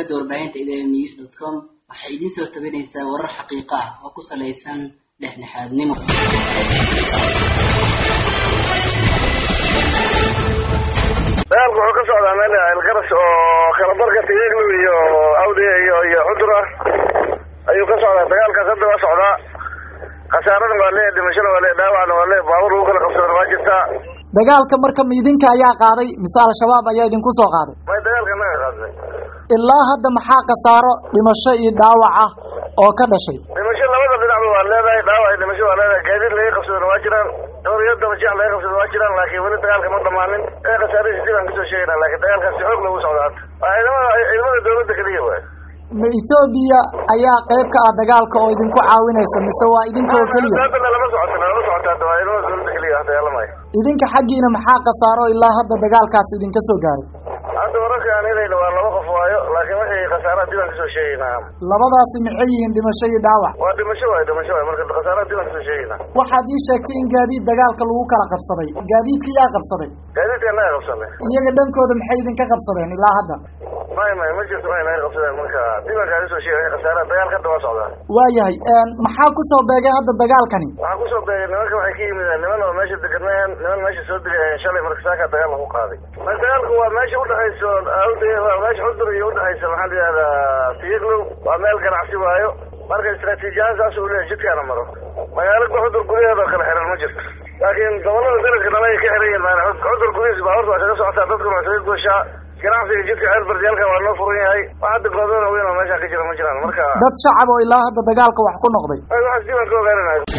shabakada warbaahinta idn news dot com waxay idiin soo tabinaysaa warar xaqiiqa ah oo ku salaysan dhexdhexaadnimo dagaalku wuxuu ka socdaa meel elgaras oo kala barka tiyeglu iyo awdi iyo iyo cudur ah ayuu ka socdaa dagaalkaas hadda waa socdaa khasaarana waa leeyahay dhimashada waa leeyahay dhaawacna waa leeyahay baabuur lagu kala qabsadana waa jirtaa dagaalka marka ma idinka ayaa qaaday mise al-shabaab ayaa idinku soo qaaday may dagaalka naga qaadnay ilaa hadda maxaa khasaaro dhimasho iyo dhaawac ah oo ka dhashay dhimasho labada dhinacba waa leedahay dhaawac dhimasho waa leedahay gaadiid laga qabsadana waa jiraan dhowr iyo toban jeex laga qabsada waa jiraan laakiin weli dagaalka ma dhamaanin ee khasaaradiisi dib aan kasoo sheegayna laakiin dagaalkaasi xoog lagu socda hadda waa ciidamada ciidamada dawladda keliya waay ma etoobiya ayaa qayb ka ah dagaalka oo idinku caawinaysa mise waa idinka oo keliya hadda lama socota lama socota hadda waa ciidamada dawladda keliya wax dagaalamaya idinka xaggiina maxaa khasaaro ilaa hadda dagaalkaasi idinka soo gaaray hadda wararka aan helayna waa laba qof waayo laakiin wixii khasaaraha dib aan kasoo sheegaynaa labadaasi maxay yihiin dhimasho iyo dhaawac waa dhimasho waay dhimasho waay marka khasaaraha dib aan kasoo sheegaynaa waxaad ii sheegtay in gaadiid dagaalka lagu kala qabsaday gaadiidka yaa qabsaday gaadiidka naga qabsanay iyaga dhankooda maxay idinka qabsadeen ilaa hadda may may ma jirto may naga qabsadeen marka dib aan kaaga soo sheegay khasaaraha dagaalka hadda waa socdaa waayahay maxaa kusoo beegay hadda dagaalkani waxaa kusoo beegay nimanka waxay ka yimideen niman oo meesha deganeen niman meesha soo degayeen shalay marka saaka dagaal lagu qaaday ma dagaalku waa meesha udhexayso awde waa meesha cudur iyo udhexaysa maxaa la yihahdaa tiyaglow waa meel ganacsi waayo marka istraatiijiyahaan saas uu leeyahay jidkaana maro magaalo cudur gudaheeda oo kale xiran ma jirto laakiin gobolada dalalka dhan ay ka xiran yihiin maana cudur gudihiisa baabuurta waa kaga socotaa dadkuna waa kaga gooshaa ganacsiga jidka ceel bardiyaalka waa noo furan yahay wax hadda goobada weyn oo meesha ka jira ma jiraan marka dad shacab oo ilaa hadda dagaalka wax ku noqday waxaas dib aan ka ogaananayo